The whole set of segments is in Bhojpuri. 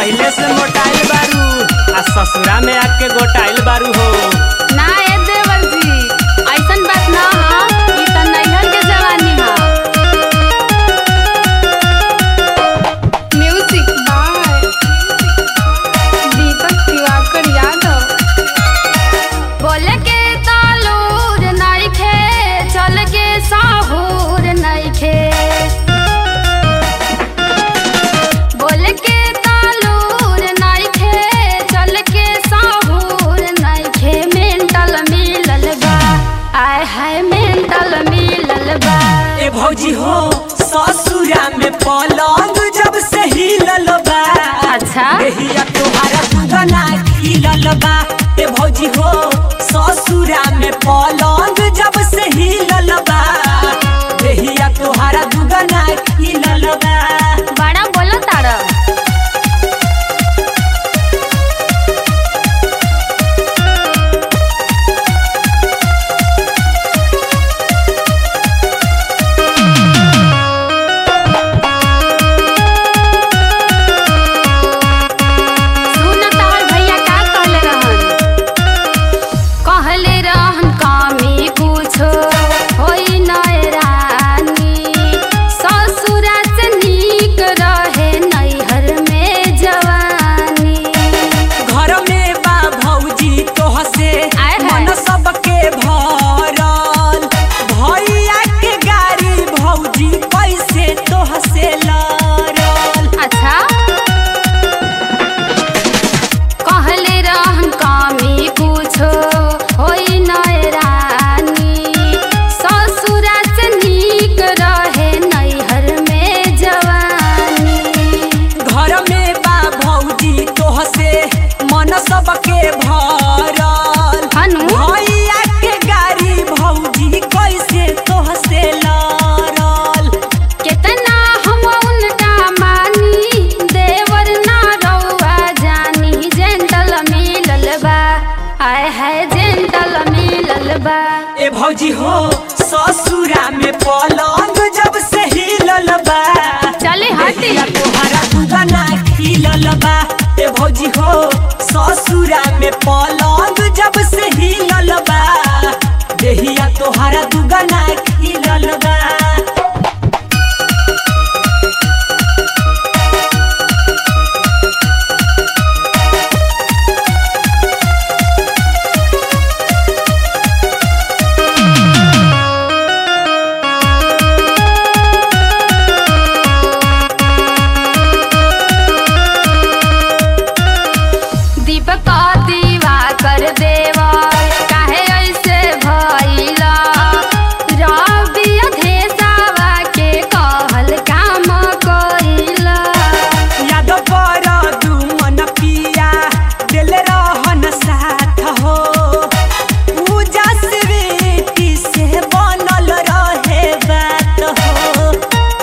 पहिले से मोटाइल बारू आ ससुरा में आके गोटाइल बारू हो ना ए देवर जी ऐसन बात ना ह ई त नैहर के जवानी ह म्यूजिक बाय दीपक दिवाकर यादव बोले के तालूर नइखे चल के साहूर नइखे बोले के तालूर नइखे चल के साहूर नइखे मेंटल मिलल बा आय हाय मेंटल मिलल बा ए भौजी हो ससुरा में पलंग जब से हिलल बा अच्छा देहिया तोहारा दुगना खिलल बा ए भौजी हो ससुरा में पलंग जब से हिलल बा देहिया तोहारा दुगना खिलल बा बड़ा बोलो तारा सुन तोहर भैया का कहले रहन कहले रहन कामी कुछो होई नय रानी ससुरा से नीक रहे नैहर में जवानी घर में बा भौजी तोह से आय हाय। मन सबके भरल भैया के गाड़ी भौजी कैसे तोह से लड़ल अच्छा कहले रहन कामी कुछो होई नय रानी ससुरा से नीक रहे नैहर में जवानी घर में बा भौजी तोह से मन सबके भरल हनु भैया के गाड़ी भौजी कैसे तोह से लड़ल केतना हम उनका मानी देवर ना रउआ जानी जेंटल मिलल बा आय हाय जेंटल मिलल बा ए भौजी हो ससुरा में पलंग जब से हिलल बा चले हटी देहिया तोहरा दुगना खिलल बा ए भौजी हो ससुरा में पलंग जब से हिलल बा देहिया तोहरा दुगना खिलल बा दीपक दीवा कर देवा काहे ऐसे भइला रवि अधेसावा के कहल काम कइला याद पर दुमन पिया दिल रहन साथ हो पूजा स्वीटी से बनल रहे बात हो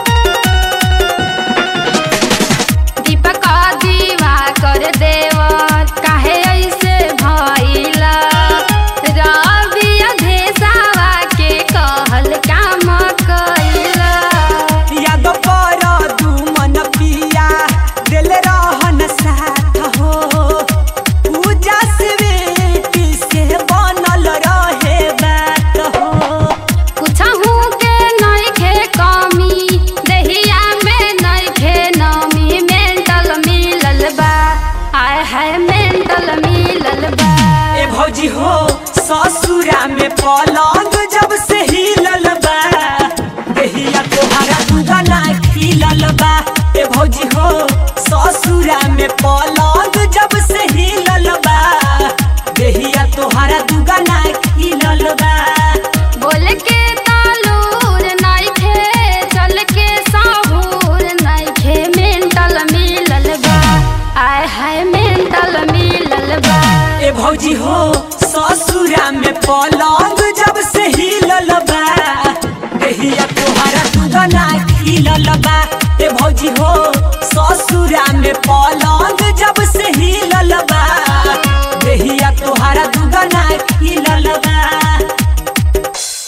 दीपक दीवा कर देवा काहे ऐसे भइला रवि अधेसावा के कहल काम कइला याद पर दुमन पिया दिल रहन साथ हो पूजा स्वीटी से बनल रहे बात हो कुछहू के नइखे कमी देहिया में नइखे नमी मेंटल मिलल बा आय हाय मेंटल मिलल बा ए भौजी हो ससुरा में पलंग जब से हिलल बा देहिया तोहरा दुगना खिलल बा ए भौजी हो ससुरा में पलंग जब से हिलल बा देहिया तोहरा दुगना खिलल बा बोल के तालूर नइखे चल के साहूर नइखे मेंटल मिलल बा आय हाय मेंटल मिलल बा ए भौजी हो ससुरा में पलंग जब से हिलल बा देहिया तोहरा दुगना खिलल बा ए भौजी हो ससुरा में पलंग जब से हिलल बा देहिया तोहरा दुगना खिलल बा